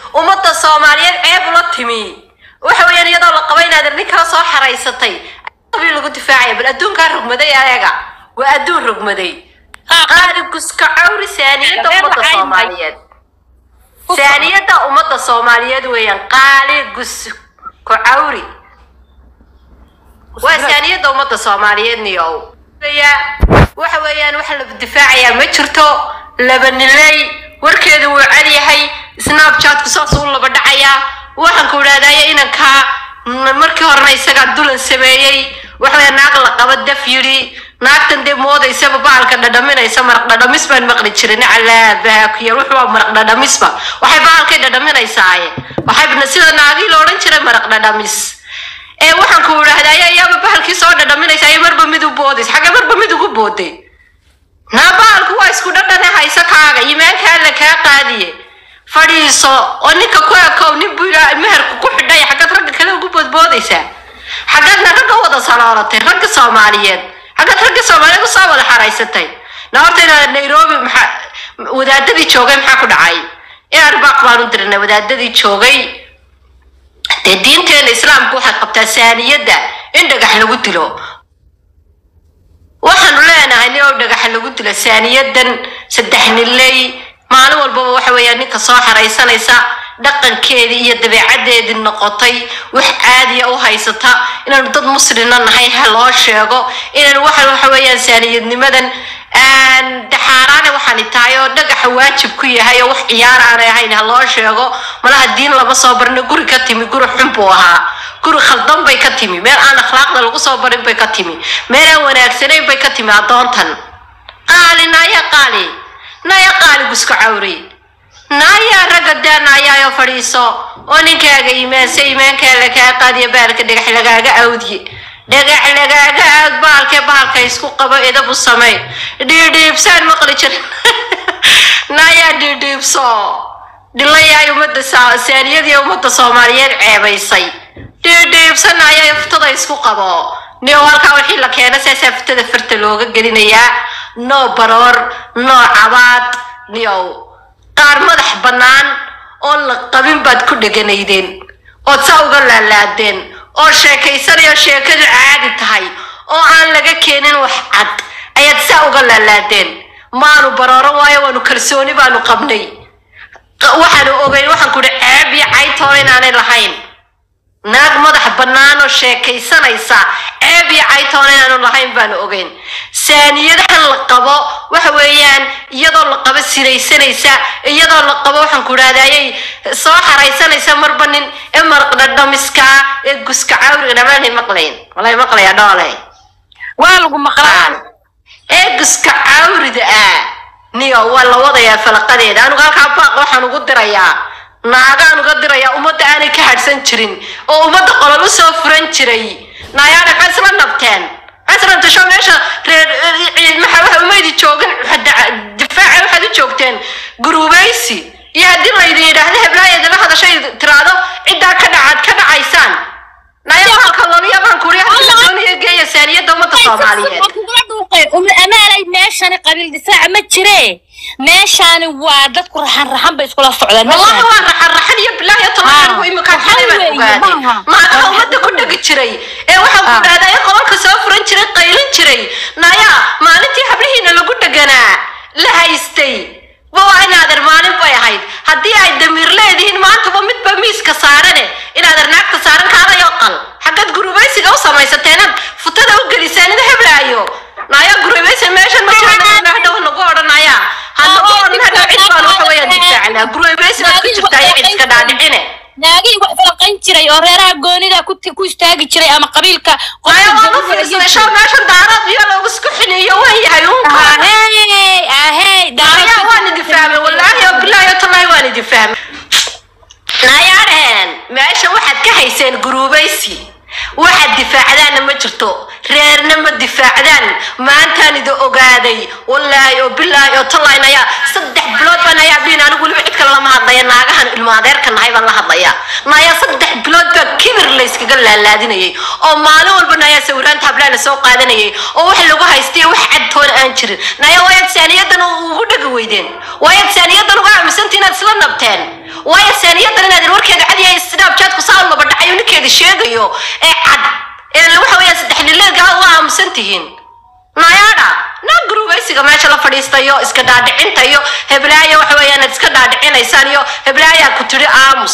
ummadda soomaaliyeed ceeb ula timi waxa weeyaan iyadoo la qaba inaad nin kala soo xaraysatay qabiil lagu difaacaya bal adduunkaa rogmaday ayaga waa adduun rogmaday qaali guska cawri saaniyadda ummadda soomaaliyeed saaniyadda ummadda soomaaliyeed weeyaan qaali gusko cawri waa saaniyadda ummadda soomaaliyeed niyow waxa weeyaan waxa la difaacayaa ma jirto laba nilay warkeedu wuu cad yahay snapchatku saas u laba dhacayaa waxaan ku idhahdaya inankaa markii horena isagaa dulan sameeyey waxawaya naag la qaba daf yidhi naagtan dee moodaysaba baalka dhadhaminaysa maraq dhadhamis baan maqli jirin calaabaakuyar wuxuu maraq dhadhamisba waxay baalkay dhadhaminaysaaye waxay sida naagii la odhan jiray maraq dhadhamis ee waxaan ku idhahdaya ayaaba bahalkii soo dhadhaminaysa ay marba mid u boodaysa xagga marba mid ugu booday naa baalku waa isku dhadhane hayso kaaga iimaankaa la kaa qaadiye fadhiiso oo ninka ku ekow nin buu ilaa meherku ku xidhay xaggaad ragga kale ugu boodboodaysaa xaggaadna ragga wada saloolatay ragga soomaaliyeed xaggaad ragga soomaaliyeed usoo wada xaraysatay na horta inaad nairobi maxaa wadaadadii joogay maxaa ku dhacay inaan baaq baan u dirnay wadaadadii joogay dee diinteena islaamku waxay qabtaa saaniyadda in dhagax lagu dilo waxaanu leenahay nin oo dhagaxa lagu dilo saaniyadan saddex nilay maalin walbaba waxa weeyaan ninka soo xaraysanaysa dhaqankeedii iyo dabeecadeedii noqotay wax caadiya u haysata inaanu dad muslina nahay ha loo sheego inaan waxa waxa weeyaan saaniyadnimadan daxaaraane waxaani tahay oo dhagaxa waajib ku yahay oo wax ciyaar aanay ahayn ha loo sheego malaha diin lama soo barna guri ka timi guri xun buu ahaa guri khaldan bay ka timi meel aan akhlaaqda lagu soo barin bay ka timi meel aan wanaagsanayn bay ka timi addoontan qaali naaya qaali naaya qaali guska cawri naaya ragga daa naayaayo fadhiiso oo ninkaaga iimaansa iimaankaa lakaa qaadiya baalka dhagax lagaaga awdiye dhagax lagaaga aad baalkee baalka isku qabo edabu samey dhiidhiibsaan maqli jirin nayaa dhiidhiibso dhilayaay ummadda saaniyadii ummadda soomaaliyeed ceebaysay dhiidhiibsan ayaa furtada isku qabo nio halkaa wixii la keena saasaa furtada farta looga gelinayaa noo baroor noo cabaad niow qaar madax bannaan oo la qabin baad ku dheganaydeen ood saa uga laalaadeen oo sheekaysanayo sheekadu caadi tahay oo aan laga keenin wax cad ayaad saa uga laalaadeen maanu barooro waayo waanu kalsooni baanu qabnay waxaanu ogeyn waxaan ku ihi ceeb iyo caytoona inaanay lahayn naag madax bannaan oo sheekaysanaysa ceeb iyo caytoona inaanu lahayn baanu ogeyn saaniyadahan la qabo waxa weeyaan iyadoo la qabo sinaysanaysa iyadoo la qabo waxaan ku idhahdayay soo xaraysanaysa marba nin ee marqdhadhamiskaa ee guska cawriga dhamaanay maqlayn walay maqlaya dhoole waa lagu maqlaan ee guska cawrida ah niyo waa la wadayaa falaqadeeda anigu halkaa baaq waxaan ugu dirayaa naagaan uga dirayaa ummadda aanay ka hadhsan jirin oo ummadda qolol u soo furan jiray naayaana maxaa isla nabteen maxaa isla nabtasho meesha reer maxaa waxa umaydi joogin difaaca waxaad u joogteen guruubaysi iyo haddii laydin yidhaahdo heblaayada la hadashay tiraado ciddaa ka dhacaad ka dhacaysaan naya halka loliyabaan kuri hadii la doonaya geeya saaniyadda ummadda soomaaliyeed amaalay meeshani qabiil difaaca ma jire meeshani waa dadku raxan raxan bay iskula socdaan والله waa raxan raxan iyo bilaahi iyo toban anigu iminkaan xalay baan weeye, ogaaday maaha. maadaha ummadda ku dhegi jiray ee waxaan ku dhahdaa ee qolalka soo furan jiray qaylin jiray naya maalintii hablihiina lagu dheganaa la haystay ba waa inaader maalin bay ahayd haddii ay damiir leedihiin maantaba midba miiska saarane inaader naagta saaran kaadayo qal xaggaad gurubaysiga u samaysateena futada u gelisaan ida heblaayo naya gurubaysi meeshan ma jirana hadhow nagu odhanaya hanagu odhan hadhow cid baan waxa weeyaan difaacnaa gurubaysi baad ku jirtaa iyo cid iska dhaadhicine naagihii wax falaqayn jiray oo reeraha goonida ku ku istaagi jiray ama qabiilka naya waan u fiirsaday show meeshan daaraad iyo loogu isku xiniyo waan yahay unka ahey ahey naya waan idin fahmay wallaahi oo bilaahi oo tallaahi waan idin fahmay nayaadheen meesha waxaad ka hayseen guruubaysi waxaad difaacdaanna ma jirto reerna ma difaacdaan maantaan idin ogaaday wallaahi oo bilaahi oo tallaahi naya saddex bilood baan ayaa dhihin anigu weliba cid kale lama hadlaya naagahan ilmo adeerka nahay baan la hadlaya naya saddex bilood baa kibir la iskaga laalaadinayay oo maalin walba nayaa sawiraanta hablaha la soo qaadanayay oo wax lagu haystay wax cadtoon aan jirin naya waayaad saaniyadan ugu dhagi weydeen waayaad saaniyadan uga aaminsantii inaad isla nabteen waayo saaniyadan inaad warkeeda cadiyahay snapchatku saa u laba dhacayo ninkeeda sheegayo ee cad ee waxa weeyaan saddex nileedkaa uga aaminsan tihiin nayaadha na gurubaysiga meesha la fadhiistayo iska dhaadhicinta iyo heblaaya waxa weeyaan aad iska dhaadhicinaysaan iyo heblaayaa ku tidhi aamus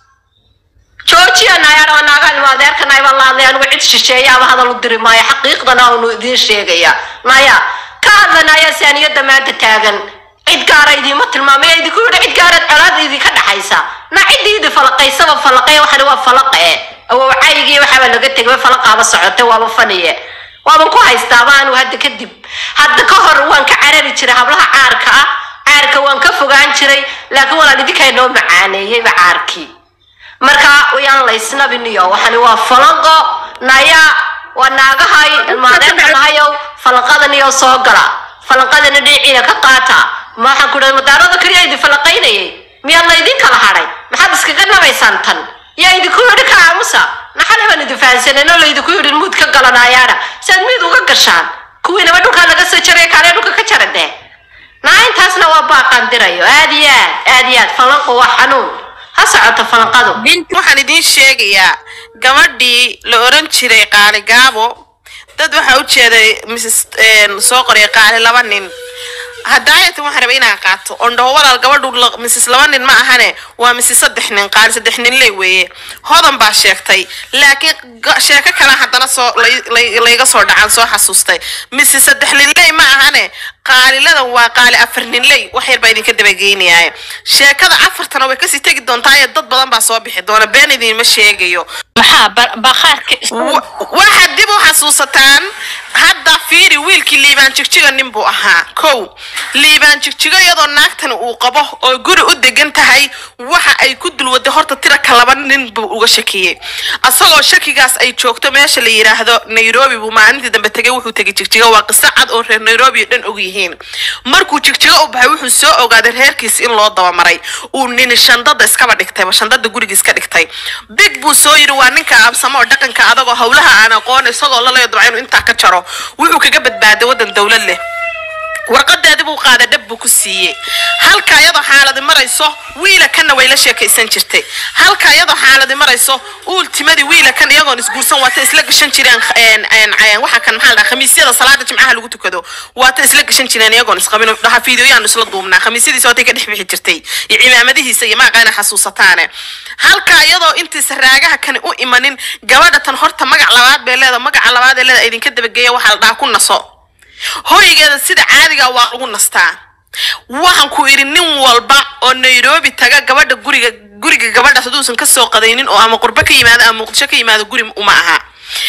joojiya nayaadha waa naagaan ima adeerka naybaan la hadlay anigu cid shisheeyaaba hadal u diri maayo xaqiiqdana aanu idiin sheegaya naya ka hadlanaya saaniyada maanta taagan cid gaara idiima tilmaamaya idinku yidhi cid gaaraad colaad idinka dhaxaysa na ciddii idi falaqaysaba falaqee waxani waa falaqe awowcaygii waxaaba laga tegay falaqaaba socote waaba faniye waaban ku haystaaba anu hadda kadib hadda ka hor waan ka carari jiray hablaha caarka ah caarka waan ka fogaan jiray laakiin walaal idinkaa noo macaaneeyeyba caarkii marka wayaan laysnabiniyo waxani waa falanqo naya waa naagahay ilmaadeerka nahayow falanqadan iyo soo gala falanqadana dhinaciina ka qaata maxaan ku dhahay madaarada keliya idin falanqaynayay miyaa laydin kala hadhay maxaad iskaga nabaysaan tan yaa idinku yidhi ka aamusa naxale baan idin fahansaneen oo laydinku yidhi muud ka galanayaana saad miid uga gashaan kuwiinaba dhulkaa laga soo jaray kaalee dhulka ka jara dee naa intaasna waa baaqaan dirayo aad iyo aad aad iyo aad falanqo waa xanuun ha socoto falanqadu waxaan idiin sheegayaa gabadhii la oran jiray qaali gaabo dad waxaa u jeeday mrs soo qoray qaali laba nin haddaayatan waxaan rabay inaan qaato ondhaho walaal gabadhu la- mrs laba nin ma ahane waa mrs saddex nin qaali saddex nin ley weeye hodan baa sheegtay laakiin ga- sheeko kale haddana soo lay- lay- layga soo dhacan soo xasuustay mrs saddex nin ley ma ahane qaaliladan waa qaali afar nin ley wax yar baa idinka dabageynayaa sheekada afartana way kasii tegi doontaa ee dad badan baa soo bixi doona been idinma sheegayo maxaa ba- bakhaarka Wa- waxaad dib u xasuusataan hadda fiiri wiilkii liibaan jigjiga nin buu ahaa kow liibaan jigjigo iyadoo naagtani uu qabo oo guri u degan tahay waxa ay ku dulwaday horta tiraka laba nin buu uga shakiyey asagoo shakigaas ay joogto meesha la yidhaahdo nairobi buu maalintii dambe tegay wuxuu tegay jigjigo waa qiso cad oo reer nairobi oo dhan og yihiin markuu jigjigo u baxay wuxuu soo ogaaday reerkiis in loo dabamaray uu nini shandada iskaba dhigtayba shandada guriga iska dhigtay big buu soo yidhi waa ninka absamo oo dhaqanka adagoo howlaha aan aqoon isagoo lalayo dabca inuu intaa ka jaro wuxuu kaga badbaaday waddan dowlad leh warqadeedi buu qaaday dhab buu ku siiyey halka iyadoo xaaladi marayso wiila kanna way la sheekaysan jirtay halka iyadoo xaaladi marayso uultimadii wiila kan iyagoon isguursan waata isla gashan jireen een, een, een, waxa kan maxaa la dhahaa khamiisyada salaada jimcaha lagu tukado waata isla gashan jireen iyagoon isqabin dhaha fiidiyoyaan isla duubnaa khamiisyadiisa waatay ka dhex bixi jirtay iyo cimaamadihiisa iyo maaqaana xasuusataane halka iyadoo intiisa raagaha kani u imanin gabadha tan horta magac labaad bay leeda magaca labaad ee leeda idinka dabageeya waxaa la dhahaa ku naso hoygeeda sida caadiga waa lagu nastaa waxaan ku idhi nin walba oo nairobi taga gabadha guriga guriga gabadhaas haduusan kasoo qadaynin oo ama qurbo ka yimaado ama muqdisho ka yimaado guri uma aha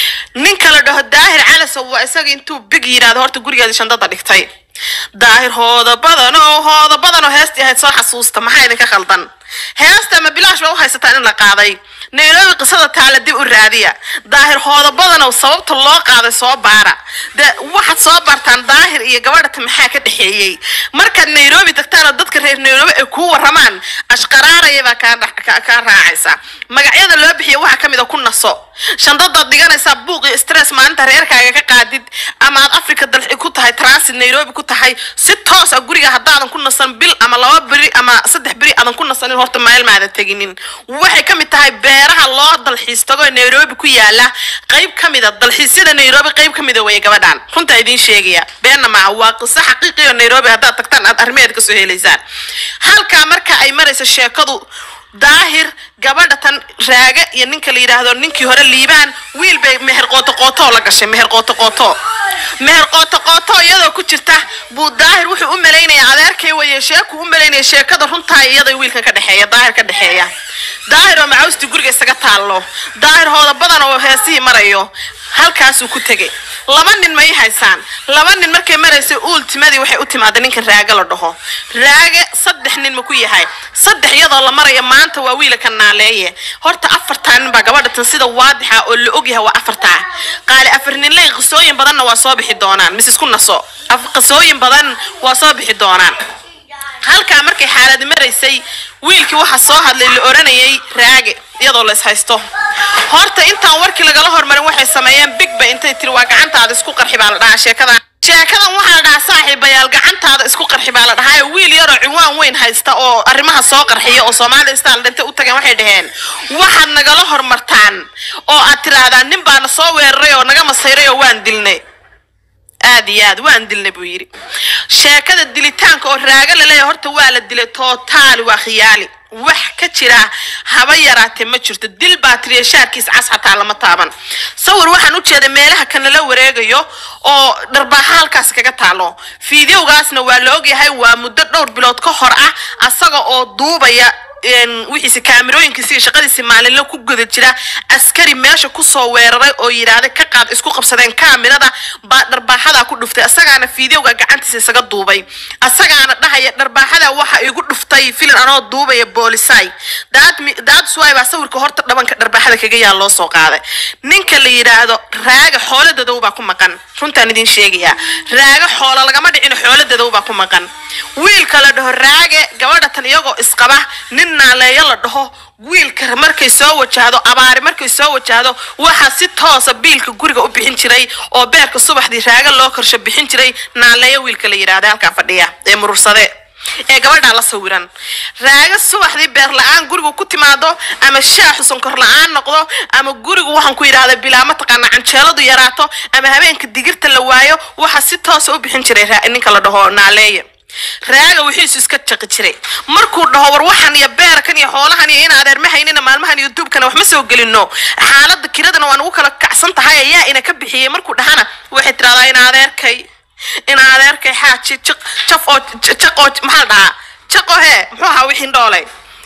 ninka la dhaho daahir calasow waa isaga intuu big yidhaahdo horta gurigeeda shandada dhigtay daahir hooda badanoo hooda badanoo heestii ahayd soo xasuusta maxaa idinka khaldan heesta ama bilaash baa u haysataan in la qaaday nairobi qisada taala dib u raadiya daahir hooda badanow sababta loo qaaday soo baara de waxaad soo baartaan daahir iyo gabadhata maxaa ka dhexeeyey markaad nairobi tagtaan oo dadka reer nairobi ay kuu waramaan ashqaraaraya baa kaa dha- ka- kaa raacaysa magacyada loo bixiya waxaa kamid a ku naso shandadaad dhiganaysaa buuq iyo stress maalinta reerkaaga ka qaadid ama aad africa dalxi ku tahay transit nairobi ku tahay si toos ah guriga haddaadan ku nasan bil ama laba beri ama saddex beri aadan ku nasanin horta meel maadan teginin waxay ka mid tahay beeraha loo dalxiis tago ee nairobi ku yaala qayb ka mid a dalxiisyada nairobi qayb ka mid a weye gabadhan runtaa idiin sheegaya beenna maaha waa qiso xaqiiqi oo nairobi haddaad tagtaan aad arrimeed kasoo helaysaan halkaa marka ay marayso sheekadu daahir gabadha tan raaga iyo ninka la yidhaahdo ninkii hore liibaan wiil bay meher qooto qootoo la gashay meher qooto qooto meher qooto qooto iyadoo ku jirta buu daahir wuxuu u malaynayaa adeerkay weye sheeku u malaynaya sheekada runtaa iyada wiilkan ka dhexeeya daahir ka dhexeeya daahir oo macawstii guriga isaga taallo daahir hooda badan oo heesihii marayo halkaasuu ku tegay laba nin ma ii haysaan laba nin markay maraysay uultimadii waxay u timaaday ninkan raaga la dhaho raage saddex nin ma ku yahay saddex iyadoo la maraya maanta waa wiila ka naaleeye horta afartaa nin baa gabadha tan sida waadixa oo la ogyahay waa afartaa qaali afar ninley qisooyin badanna waa soo bixi doonaan mise isku naso Af- qisooyin badan waa soo bixi doonaan halkaa markay xaaladi maraysay wiilkii waxaa soo hadlay la oranayay raage iyadoo la ishaysto horta intaan warkii lagala hormarin waxay sameeyeen big ba intay tiri waa gacantaada isku qarxi baa la dhahaa sheekada sheekadan waxaa la dhahaa saaxiibayaal gacantaada isku qarxi baa la dhahaa wiil yaroo ciwaan weyn haysta oo arrimaha soo qarxiya oo soomaali stal dhintay u tageen waxay dhaheen waxaad nagala hormartaan oo aad tirahdaan nin baana soo weeraray oo naga masayray oo waan dilnay aad iyo aad waan dilnay buu yidhi sheekada dilitaanka oo raaga laleeyahay horta waa la dilay tootaali waa khiyaali wax ka jira haba yaraatee ma jirto dil baa tiriya shaarkiis cas xataa lama taaban sawir waxaan u jeeday meelaha kanala wareegayo oo dharbaaxa halkaas kaga taalo fiidiyowgaasna waa la ogyahay waa muddo dhowr bilood ka hor ah asaga oo duubaya een, wixiisi kaamirooyinkiisi iyo shaqadiisi maalinle ku guda jira askari meesha kusoo weeraray oo yidhaahday ka qaad isku qabsadeen kaamirada baa dharbaaxada ku dhuftay asagaana fiidiyowga gacantiisa isaga duubay asagaana dhahaya dharbaaxada waxa igu dhuftay filin anoo duubaya boolisay daadsuwaay baa sawirka horta dhabanka dharbaaxada kaga yaal loo soo qaaday ninka la yidhaahdo raaga xoolo dadow baa ku maqan runtaan idin sheegayaa raaga xoolo lagama dhicin xoolo dadow baa ku maqan wiilka la dhaho raage gabadha tan iyagoo isqaba nin naaleeyo la dhaho wiilka markay soo wajahdo abaari markay soo wajahdo waxaa si toosa biilka guriga u bixin jiray oo beerka subaxdii raaga loo korsho bixin jiray naaleeyo wiilka la yidhaahda halkaa fadhiya ee murursade ee gabadhaa la sawiran raaga subaxdii beer la-aan gurigu ku timaado ama shaaxu sonkor la-aan noqdo ama gurigu waxaan ku yidhahda bilaa mataqaana canjeeladu yaraato ama habeenka digirta la waayo waxaa si toosa u bixin jiray raa- ninka la dhaho naaleeye raaga wixiisu iska jaqi jiray markuu dhaho war waxan iyo beerkan iyo xoolahan iyo in adeer ma haynina maalmahan iyo duubkana wax ma soo gelino xaalada kiradana waan ugu kala kacsan tahay ayaa ina ka bixiyey markuu dhahana waxay tiraahdaa in adeerkay in adeerkay xaaji jiq jaf oo jaq oo maxaa la dhahaa jaqo hee muxuu ahaa wixii dhoolay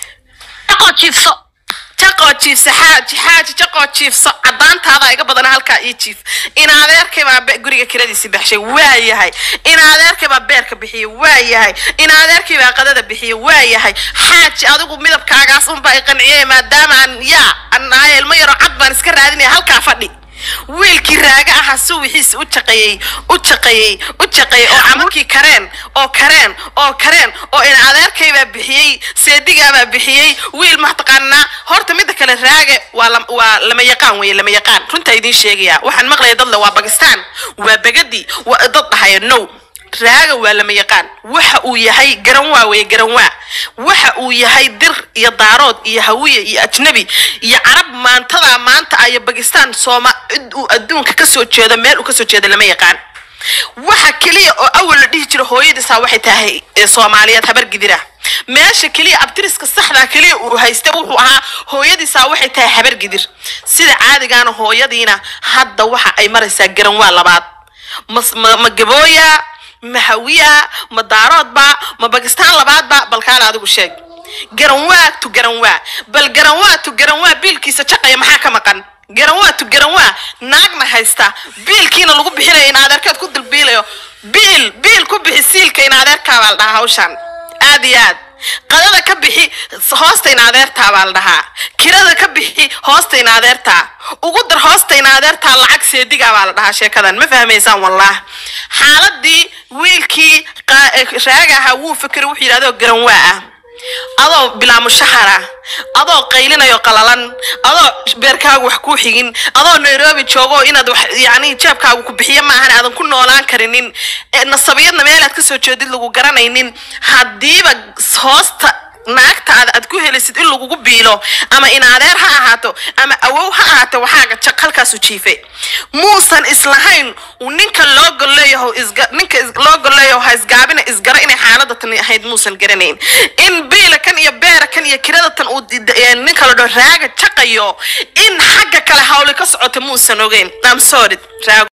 Dhaqoo jiifso. jaqoo jiifsa xaaji xaaji jaqoo jiifso cadaantaada iga badana halkaa ii jiif in adeerkay baa be- guriga kiradiisi baxshay waa yahay in adeerkay baa beerka bixiyey waa yahay in adeerkay baa qadada bixiyey waa yahay xaaji adigu midabkaagaas unbaa i qanciyey maadaama aan yaa aan ahay ilmo yaroo cad baan iska raadinaya halkaa fadhi wiilkii raaga ahaa suwixiisi u jaqeeyey u jaqeeyey u jaqeeyey oo camalkii kareen oo kareen oo kareen oo in adeerkaybaa bixiyey seedigaabaa bixiyey wiil mataqaanaa horta midda kale raage waa lam- waa lama yaqaan weye lama yaqaan runtaa idiin sheegaya waxaan maqlaya dadle waa bakistan waa begadi waa dad dhahaya no raaga waa lama yaqaan waxa uu yahay garanwaa weye garanwaa waxa uu yahay dir iyo daarood iyo hawiye iyo ajnabi iyo carab maantada maanta ah iyo bakistan sooma cid uu adduunka kasoo jeedo meel uu kasoo jeedo lama yaqaan waxa keliya oo awal la dhihi jiro hooyadiisaa waxay tahay ee soomaaliyeed habar gidira meesha keliya abtiriska saxda keliya uu haysta wuxuu ahaa hooyadiisaa waxay tahay habar gidir sida caadigaana hooyadiina hadda waxa ay maraysaa garanwaa labaad mas- ma ma gabooya ma hawiya ma daaroodba ma bakistaan labaadba balkaala adigu sheeg garanwaa tu garanwaa bal garanwaa tu garanwaa biilkiisa jaqaya maxaa ka maqan garanwaa tu garanwaa naagna haysta biilkiina lagu bixinayo in adeerkeed ku dulbiilayo biil biil ku bixi siilka in adeerkaa baa la dhahaa hawshan aad iyo aad qadada ka bixi hoosta in adeertaa baa la dhahaa kirada ka bixi hoosta in adeertaa ugu dar hoosta in adeertaa lacag seedigaa baa la dhahaa sheekadan ma fahmaysaan wallah xaaladii wiilkii qa- eh, raaga ahaa wuu fikray wuxuu yidhahdo garanwaa ah adoo bilaa mushahara adoo qaylinayo qalalan adoo beerkaagu wax kuu xigin adoo nairobi joogo inaad wax yani jeebkaagu ku bixiyo maahan aadan ku noolaan karinin ee nasabiyadna meelaad kasoo jeedid lagu garanaynin haddiiba hoosta naagtaada aad ku helisid in lagugu biilo ama in adeer ha ahaato ama awow ha ahaato waxaaga jaq halkaasu jiifay muusan islahayn uu ninka loo golleeyaho isga ninka is- loo golleeyaho ha isgaabina isgara inay xaalada tani ahayd muusan garanayn in biila kan iyo beera kan iyo kirada tan uu di- di- ee ninka la dhaho raaga jaqayo in xagga kale hawli ka socota muusan ogeyn I'm sorry raago